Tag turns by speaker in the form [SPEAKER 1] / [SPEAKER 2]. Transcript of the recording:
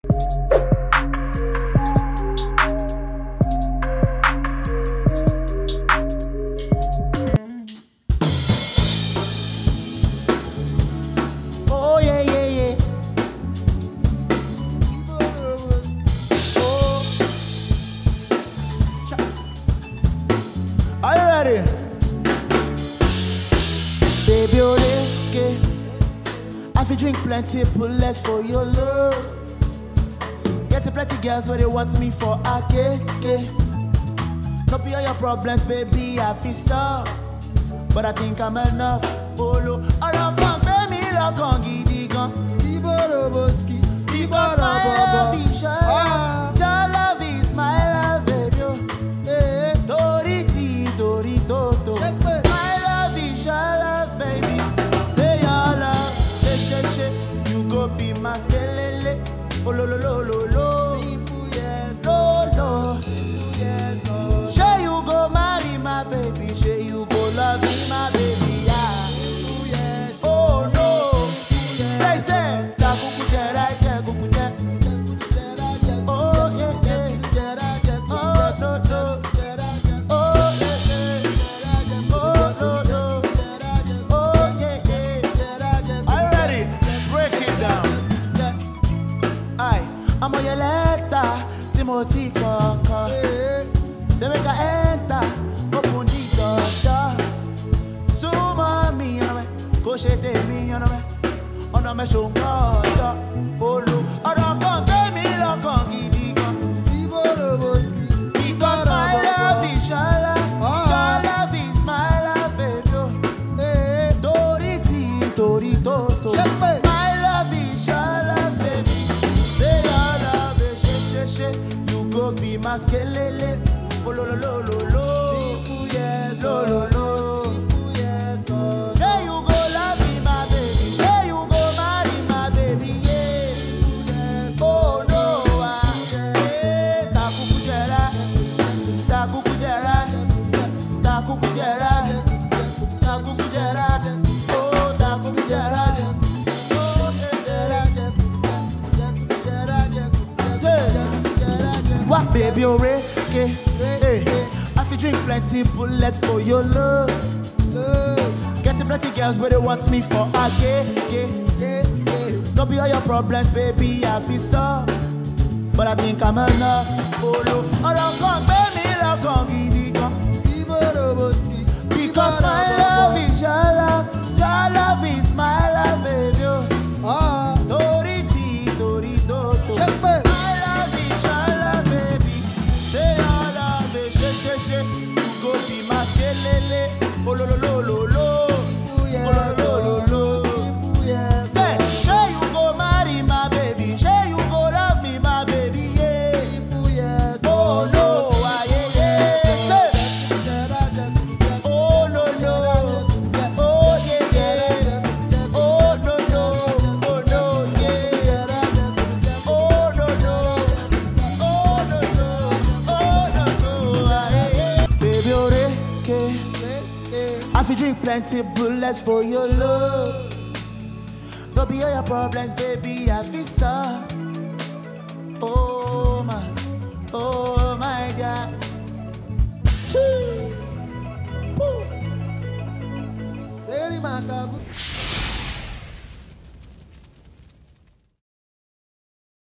[SPEAKER 1] Oh yeah, yeah, yeah. Oh. Cha. Are you ready? Baby, okay. I fi drink plenty bullet for your love. Get a plenty girls where they want me for a cake. No be all your problems, baby, I feel solve. But I think I'm enough. Oh, lo, ọ̀rọ̀ kan gbé mi lọ́kàn gidi gan.
[SPEAKER 2] Skiboroboski,
[SPEAKER 1] Because my love is your
[SPEAKER 2] Ah.
[SPEAKER 1] love. Your love is my love, baby. oh.
[SPEAKER 2] Eh,
[SPEAKER 1] Tori ti, tori toto.
[SPEAKER 2] Ṣé pé?
[SPEAKER 1] My love is your love, baby. Say your love, say she she. You go be my skelele. Oh lo lo lo lo lo.
[SPEAKER 2] simple yes,
[SPEAKER 1] Lo lo.
[SPEAKER 2] simple yes, oh.
[SPEAKER 1] Say you go marry my baby. Say you go love me, my baby. Yeah.
[SPEAKER 2] Simple yes,
[SPEAKER 1] Oh no. Say say. Ta kuku jera je kuku je.
[SPEAKER 2] jẹra jẹ,
[SPEAKER 1] Oh yeah yeah.
[SPEAKER 2] jẹra jẹ,
[SPEAKER 1] Oh no no.
[SPEAKER 2] jẹra jẹ,
[SPEAKER 1] Oh yeah yeah.
[SPEAKER 2] jẹra jẹ,
[SPEAKER 1] Oh no no.
[SPEAKER 2] jẹra jẹ,
[SPEAKER 1] Oh yeah yeah.
[SPEAKER 2] jẹra jẹ,
[SPEAKER 1] Are you ready? Break it down.
[SPEAKER 2] jẹ,
[SPEAKER 1] Aye, ọmọ yẹn lẹ́tà tí mo ti kọ̀ọ̀kan.
[SPEAKER 2] eh,
[SPEAKER 1] Say make I enter, open the door. Súnmọ́ mi ọ̀nà mẹ́, kò ṣe tèmi ọ̀nà mẹ́. Ọ̀nà mẹ́ ṣòǹkọ́ ọ̀dọ́. Olo ọ̀rọ̀ kan gbé mi lọ́kàn gidi gan.
[SPEAKER 2] skiboroboski,
[SPEAKER 1] Because my love is your love, your love is my love, baby. oh.
[SPEAKER 2] eh,
[SPEAKER 1] Torí tí torí tó tó.
[SPEAKER 2] Ṣé pé?
[SPEAKER 1] My love is your love, baby. Say your love, eh, ṣe ṣe ṣe. You go be my skelele. Ololololo.
[SPEAKER 2] simple yes,
[SPEAKER 1] Lo lo lo.
[SPEAKER 2] simple yes, oh.
[SPEAKER 1] Say you go love me, my baby. Say you go marry my baby, yeah. Oh no, ah, yeah. Takuku jẹra, takuku jẹra, takuku jẹra, takuku jẹra, oh takuku jẹra, oh jẹra. What baby oreke? Hey, I fi drink plenty bullet for your love. Getting plenty girls where they want me for a gay, gay. Don't be all your problems, baby, I feel so. But I think I'm enough. Oh, look, ọ̀rọ̀ kan gbé mi lọ́kàn gidi gan. Because my love is your love, your love is my love, baby. oh. Torí tí, torí tó tó.
[SPEAKER 2] Ṣé pé?
[SPEAKER 1] My love is your love, baby. Say your love, eh, ṣe ṣe ṣe. You go be my skelele. Ololololo. Ololololo. Say, say you go marry my baby. Say you go love me, my baby, yeah. Oh no, ah, yeah, yeah. Say, oh no, no. Oh yeah, yeah. Oh no, no. Oh no, yeah. Oh no, no. Oh no, no. Oh no, no. ah, yeah, yeah. Baby, oreke. I fi drink plenty bullets for your love. No be all your problems, baby. I feel so. Oh my, oh